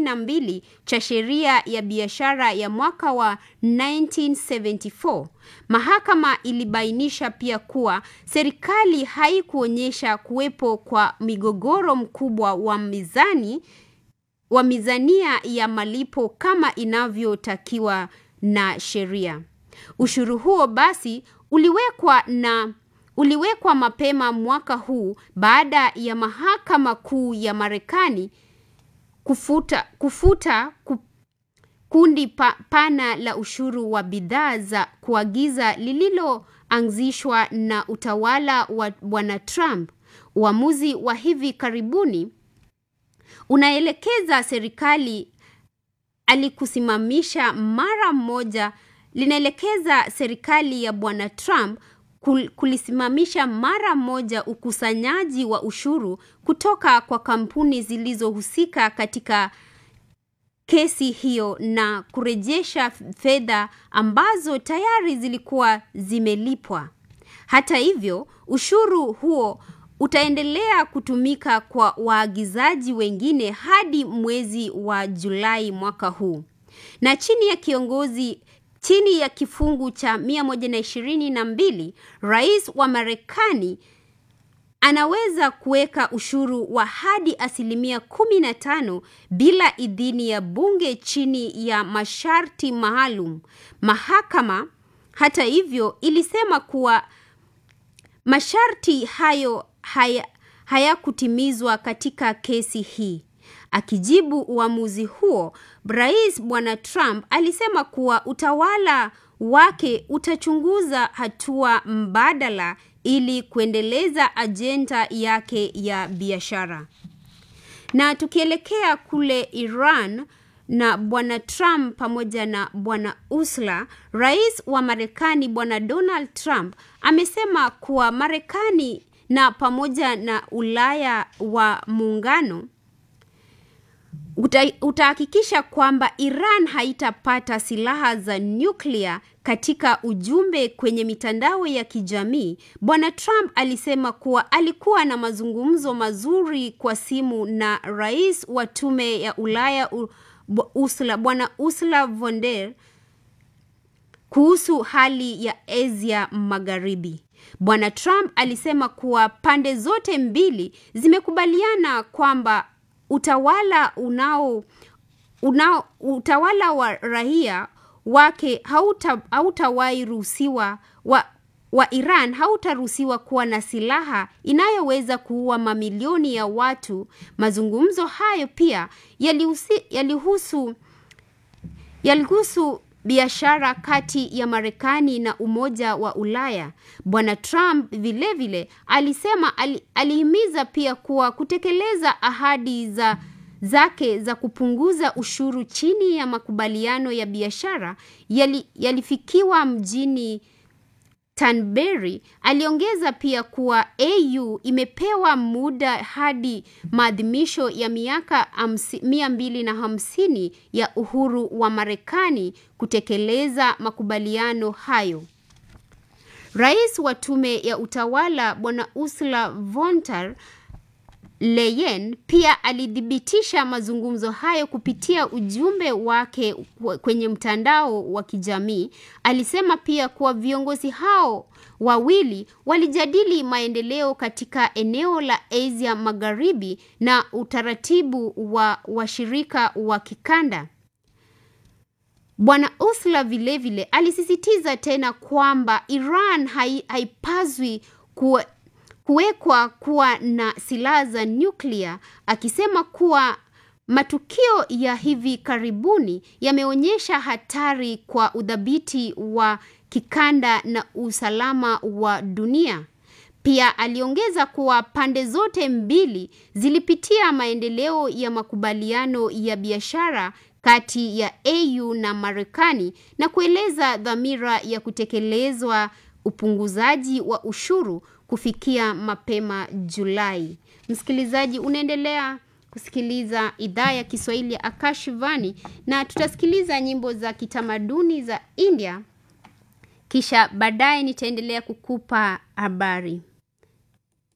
mbili cha sheria ya biashara ya mwaka wa 1974. Mahakama ilibainisha pia kuwa serikali haikuonyesha kuwepo kwa migogoro mkubwa wa mizani wa mizania ya malipo kama inavyotakiwa na sheria. Ushuru huo basi uliwekwa na uliwekwa mapema mwaka huu baada ya mahakama kuu ya Marekani kufuta kufuta ku, kundi pa, pana la ushuru wa bidhaa za kuagiza lililoanzishwa na utawala wa Bwana Trump. Uamuzi wa hivi karibuni unaelekeza serikali alikusimamisha mara moja linaelekeza serikali ya Bwana Trump kulisimamisha mara moja ukusanyaji wa ushuru kutoka kwa kampuni zilizohusika katika kesi hiyo na kurejesha fedha ambazo tayari zilikuwa zimelipwa. Hata hivyo, ushuru huo utaendelea kutumika kwa waagizaji wengine hadi mwezi wa Julai mwaka huu. Na chini ya kiongozi chini ya kifungu cha 122 rais wa Marekani anaweza kuweka ushuru wa hadi asilimia 15 bila idhini ya bunge chini ya masharti maalum. Mahakama hata hivyo ilisema kuwa masharti hayo hayakutimizwa haya katika kesi hii. Akijibu uamuzi huo, Rais Bwana Trump alisema kuwa utawala wake utachunguza hatua mbadala ili kuendeleza ajenda yake ya biashara. Na tukielekea kule Iran na Bwana Trump pamoja na Bwana Ursula, Rais wa Marekani Bwana Donald Trump amesema kuwa Marekani na pamoja na Ulaya wa muungano utahakikisha kwamba Iran haitapata silaha za nyuklia. Katika ujumbe kwenye mitandao ya kijamii, Bwana Trump alisema kuwa alikuwa na mazungumzo mazuri kwa simu na rais wa tume ya Ulaya Ursula, Bwana Ursula von der kuhusu hali ya Asia Magharibi. Bwana Trump alisema kuwa pande zote mbili zimekubaliana kwamba utawala unao unao utawala wa raia wake hauta hautawahi ruhusiwa wa, wa Iran hautaruhusiwa kuwa na silaha inayoweza kuua mamilioni ya watu. Mazungumzo hayo pia yalihusu yalihusu yalihusu biashara kati ya Marekani na Umoja wa Ulaya. Bwana Trump vilevile vile, alisema ali, alihimiza pia kuwa kutekeleza ahadi za zake za kupunguza ushuru chini ya makubaliano ya biashara yali, yalifikiwa mjini Tanberry. Aliongeza pia kuwa AU imepewa muda hadi maadhimisho ya miaka mia mbili na hamsini ya uhuru wa Marekani kutekeleza makubaliano hayo. Rais wa tume ya utawala Bwana Ursula von der Leyen pia alithibitisha mazungumzo hayo kupitia ujumbe wake kwenye mtandao wa kijamii. Alisema pia kuwa viongozi hao wawili walijadili maendeleo katika eneo la Asia Magharibi na utaratibu wa washirika wa kikanda. Bwana Ursula vilevile alisisitiza tena kwamba Iran hai, haipaswi kuwa kuwekwa kuwa na silaha za nyuklia, akisema kuwa matukio ya hivi karibuni yameonyesha hatari kwa udhabiti wa kikanda na usalama wa dunia. Pia aliongeza kuwa pande zote mbili zilipitia maendeleo ya makubaliano ya biashara kati ya AU na Marekani na kueleza dhamira ya kutekelezwa upunguzaji wa ushuru kufikia mapema Julai. Msikilizaji, unaendelea kusikiliza idhaa ya Kiswahili ya Akashivani na tutasikiliza nyimbo za kitamaduni za India, kisha baadaye nitaendelea kukupa habari.